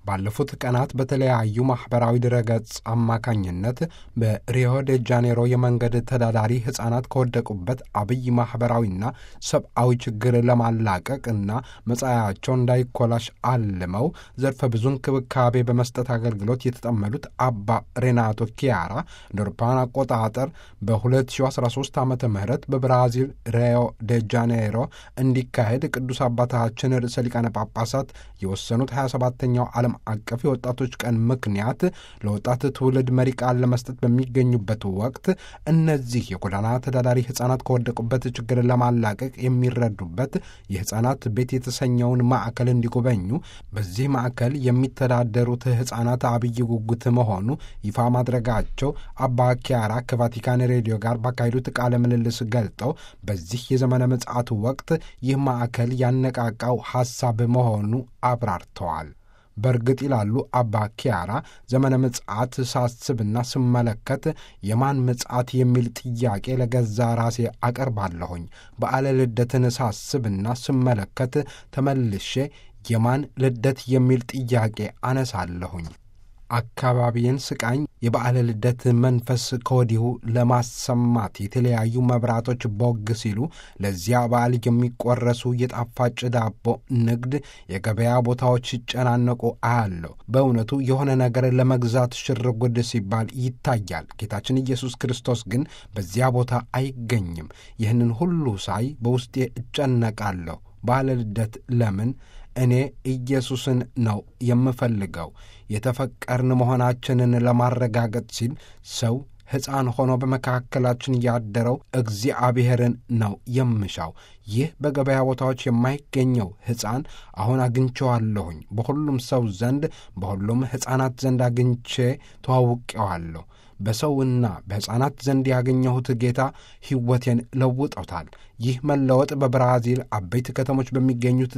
ባለፉት ቀናት በተለያዩ ማኅበራዊ ድረገጽ አማካኝነት በሪዮ ዴ ጃኔሮ የመንገድ ተዳዳሪ ሕፃናት ከወደቁበት አብይ ማኅበራዊና ሰብአዊ ችግር ለማላቀቅ እና መጻያቸው እንዳይኮላሽ አልመው ዘርፈ ብዙ እንክብካቤ በመስጠት አገልግሎት የተጠመዱት አባ ሬናቶ ኪያራ እንደ አውሮፓውያን አቆጣጠር በ2013 ዓ ም በብራዚል ሪዮ ዴ ጃኔሮ እንዲካሄድ ቅዱስ አባታችን ርዕሰ ሊቃነ ጳጳሳት የወሰኑት 27ኛው ዓለም አቀፍ የወጣቶች ቀን ምክንያት ለወጣት ትውልድ መሪ ቃል ለመስጠት በሚገኙበት ወቅት እነዚህ የጎዳና ተዳዳሪ ሕፃናት ከወደቁበት ችግር ለማላቀቅ የሚረዱበት የሕፃናት ቤት የተሰኘውን ማዕከል እንዲጎበኙ በዚህ ማዕከል የሚተዳደሩት ሕፃናት አብይ ጉጉት መሆኑ ይፋ ማድረጋቸው አባ ኪያራ ከቫቲካን ሬዲዮ ጋር ባካሄዱት ቃለ ምልልስ ገልጠው በዚህ የዘመነ ምጽአቱ ወቅት ይህ ማዕከል ያነቃቃው ሐሳብ መሆኑ አብራርተዋል። በእርግጥ ይላሉ አባ ኪያራ ዘመነ ምጽአት ሳስብና ስመለከት የማን ምጽአት የሚል ጥያቄ ለገዛ ራሴ አቀርባለሁኝ። በዓለ ልደትን ሳስብና ስመለከት ተመልሼ የማን ልደት የሚል ጥያቄ አነሳለሁኝ። አካባቢን ስቃኝ የበዓለ ልደት መንፈስ ከወዲሁ ለማሰማት የተለያዩ መብራቶች ቦግ ሲሉ ለዚያ በዓል የሚቆረሱ የጣፋጭ ዳቦ ንግድ የገበያ ቦታዎች ሲጨናነቁ አያለሁ። በእውነቱ የሆነ ነገር ለመግዛት ሽርጉድ ሲባል ይታያል። ጌታችን ኢየሱስ ክርስቶስ ግን በዚያ ቦታ አይገኝም። ይህንን ሁሉ ሳይ በውስጤ እጨነቃለሁ። በዓለ ልደት ለምን? እኔ ኢየሱስን ነው የምፈልገው። የተፈቀርን መሆናችንን ለማረጋገጥ ሲል ሰው ሕፃን ሆኖ በመካከላችን ያደረው እግዚአብሔርን ነው የምሻው። ይህ በገበያ ቦታዎች የማይገኘው ሕፃን አሁን አግኝቼዋለሁኝ። በሁሉም ሰው ዘንድ በሁሉም ሕፃናት ዘንድ አግኝቼ ተዋውቄዋለሁ። በሰውና በሕፃናት ዘንድ ያገኘሁት ጌታ ሕይወቴን ለውጦታል። ይህ መለወጥ በብራዚል አበይት ከተሞች በሚገኙት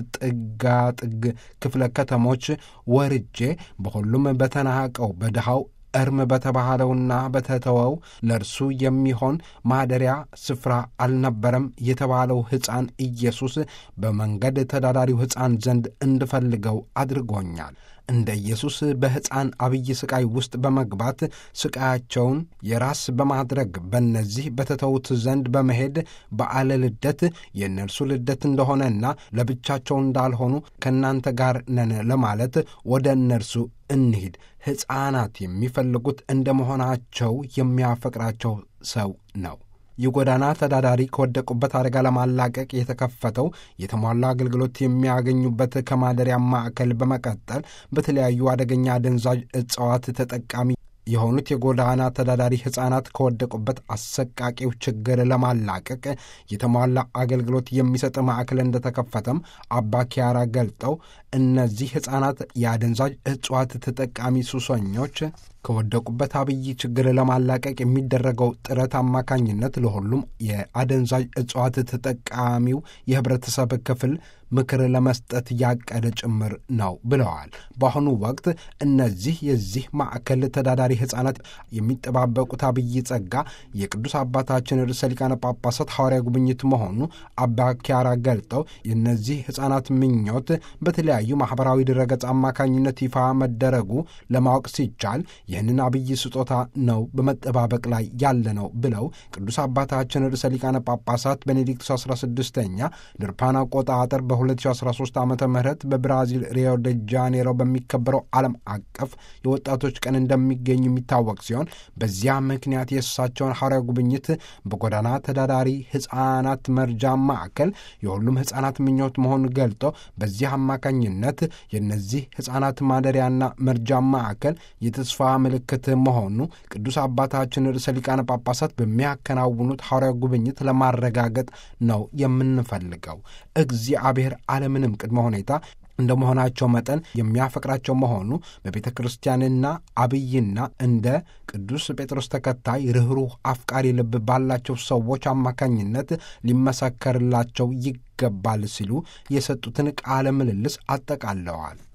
ጥጋጥግ ክፍለ ከተሞች ወርጄ በሁሉም በተናቀው በድሃው እርም በተባለውና በተተወው ለእርሱ የሚሆን ማደሪያ ስፍራ አልነበረም የተባለው ሕፃን ኢየሱስ በመንገድ ተዳዳሪው ሕፃን ዘንድ እንድፈልገው አድርጎኛል። እንደ ኢየሱስ በሕፃን አብይ ስቃይ ውስጥ በመግባት ስቃያቸውን የራስ በማድረግ በእነዚህ በተተዉት ዘንድ በመሄድ በዓለ ልደት የእነርሱ ልደት እንደሆነና ለብቻቸው እንዳልሆኑ ከእናንተ ጋር ነን ለማለት ወደ እነርሱ እንሂድ። ሕፃናት የሚፈልጉት እንደ መሆናቸው የሚያፈቅራቸው ሰው ነው። የጎዳና ተዳዳሪ ከወደቁበት አደጋ ለማላቀቅ የተከፈተው የተሟላ አገልግሎት የሚያገኙበት ከማደሪያ ማዕከል በመቀጠል በተለያዩ አደገኛ አደንዛዥ እጽዋት ተጠቃሚ የሆኑት የጎዳና ተዳዳሪ ሕፃናት ከወደቁበት አሰቃቂው ችግር ለማላቀቅ የተሟላ አገልግሎት የሚሰጥ ማዕከል እንደተከፈተም አባ ኪያራ ገልጠው እነዚህ ሕፃናት የአደንዛዥ እጽዋት ተጠቃሚ ሱሰኞች ከወደቁበት አብይ ችግር ለማላቀቅ የሚደረገው ጥረት አማካኝነት ለሁሉም የአደንዛዥ እጽዋት ተጠቃሚው የህብረተሰብ ክፍል ምክር ለመስጠት ያቀደ ጭምር ነው ብለዋል። በአሁኑ ወቅት እነዚህ የዚህ ማዕከል ተዳዳሪ ሕፃናት የሚጠባበቁት አብይ ጸጋ የቅዱስ አባታችን ርዕሰ ሊቃነ ጳጳሳት ሐዋርያ ጉብኝት መሆኑ አባ ኪያራ ገልጠው የእነዚህ ሕፃናት ምኞት በተለያዩ ማኅበራዊ ድረገጽ አማካኝነት ይፋ መደረጉ ለማወቅ ሲቻል ይህንን አብይ ስጦታ ነው በመጠባበቅ ላይ ያለ ነው ብለው ቅዱስ አባታችን ርዕሰ ሊቃነ ጳጳሳት ቤኔዲክቱስ 16ኛ ድርፓን አቆጣጠር በ2013 ዓ ም በብራዚል ሪዮ ደ ጃኔሮ በሚከበረው ዓለም አቀፍ የወጣቶች ቀን እንደሚገኙ የሚታወቅ ሲሆን በዚያ ምክንያት የእሳቸውን ሐዋርያ ጉብኝት በጎዳና ተዳዳሪ ሕፃናት መርጃ ማዕከል የሁሉም ሕፃናት ምኞት መሆኑን ገልጦ በዚህ አማካኝነት የእነዚህ ሕፃናት ማደሪያና መርጃ ማዕከል የተስፋ ምልክት መሆኑ ቅዱስ አባታችን ርዕሰ ሊቃነ ጳጳሳት በሚያከናውኑት ሐዋርያ ጉብኝት ለማረጋገጥ ነው የምንፈልገው። እግዚአብሔር አለምንም ቅድመ ሁኔታ እንደ መሆናቸው መጠን የሚያፈቅራቸው መሆኑ በቤተ ክርስቲያንና አብይና እንደ ቅዱስ ጴጥሮስ ተከታይ ርኅሩህ አፍቃሪ ልብ ባላቸው ሰዎች አማካኝነት ሊመሰከርላቸው ይገባል ሲሉ የሰጡትን ቃለ ምልልስ አጠቃለዋል።